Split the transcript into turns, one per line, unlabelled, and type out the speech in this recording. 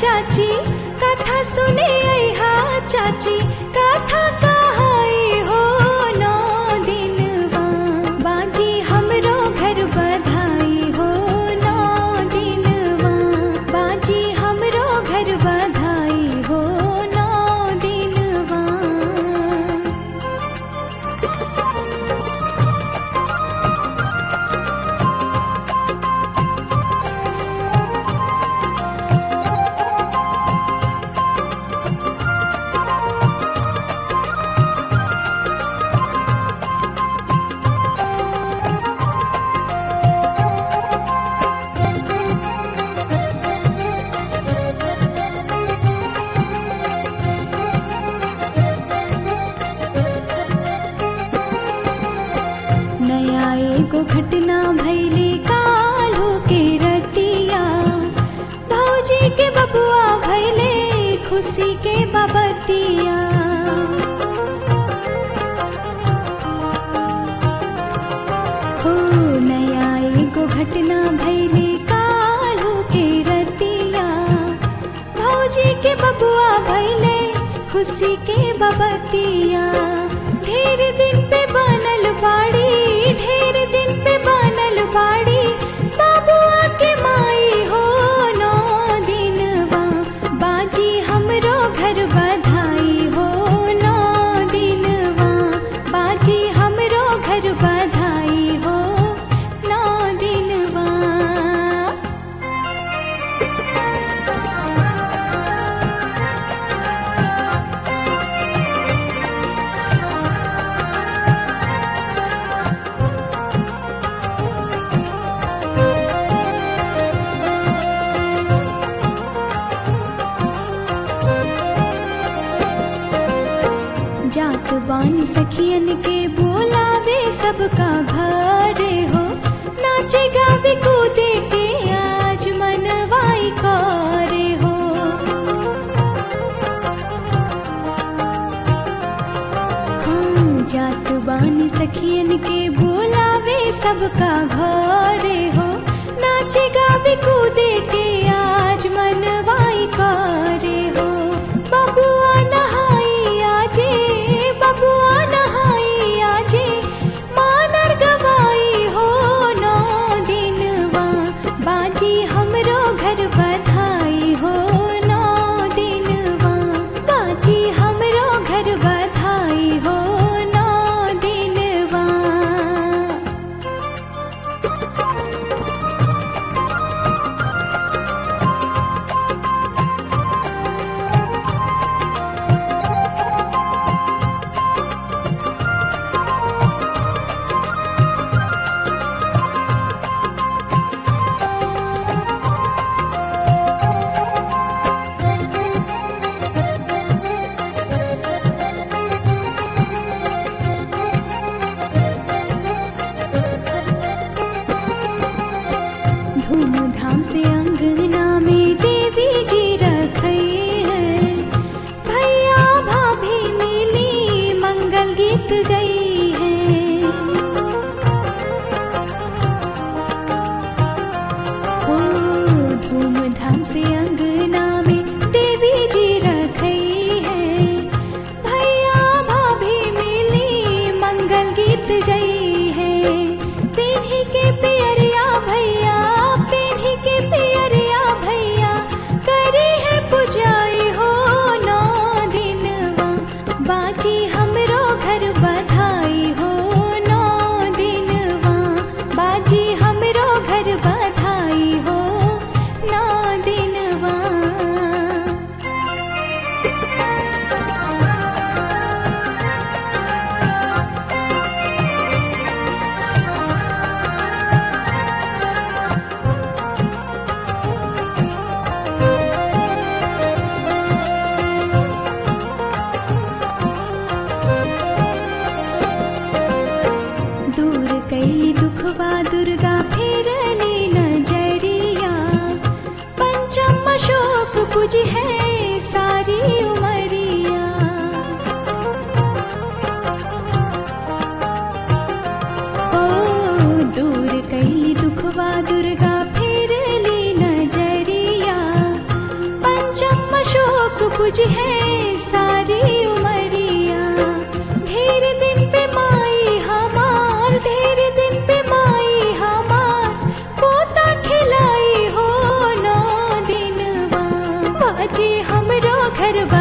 चाची कथा सुने अहा चाची कथा कहाई हो नौ दिनवा बाजी हमरो घर बधाई हो नौ दिनवा बाजी हमरो घर बधाई हो नौ दिनवा नया एगो घटना भैली कालो के रतिया भौजी के बबुआ भैले खुशी के बबतिया हो नया एगो घटना भैली कालो के रतिया भौजी के बबुआ भैले खुशी के बबतिया ढेर दिन पे बनल बाड़ी ढेर दिन पे बनल बाड़ी बाबुआ के माई हो नौ दिनवा बाजी हमरो घर बधाई हो नौ दिनवा बाजी हमरो घर बधाई हो नौ दिनवा जात बानी सखियन के बोलावे सबका घरे हो नाचे गावे कूदे के आज मनवाई करे हो हाँ, जात बानी सखियन के बोलावे सबका घरे हो नाचे गावे कूदे के आज मनवाई करे हो बबुआ नहाई आजे बबुआ नहाई आजे मानर गवाई हो नौ दिनवा बाजी हमरो घर बधाई हो नौ दिनवा बाजी हमरो घर बधाई हो नौ दिनवा धूमधाम से अंगना में देवी जी रखई है भैया भाभी मिली मंगल गीत गई है ओ धूमधाम से अंगना में देवी जी रखई है भैया भाभी मिली मंगल गीत गई है पीढ़ी के पियरिया भैया पीढ़ी के पियरिया भैया करी है पुजाई हो नौ दिनवा बाजी हमरो घर बधाई हो नौ दिनवा बाजी हमरो घर बधाई हो नौ दिनवा दूर कैली दुखवा दुर्गा फेरली नजरिया पंचम अशोक कुछ है सारी उमरिया ओ दूर कैली दुखवा दुर्गा फेरली नजरिया पंच पूज है सारी उमरिया ढेर दिन पे माई हमार ढेर दिन पे माई हमार पोता खिलाई हो नौ दिनवा बाजी हमरो घरवा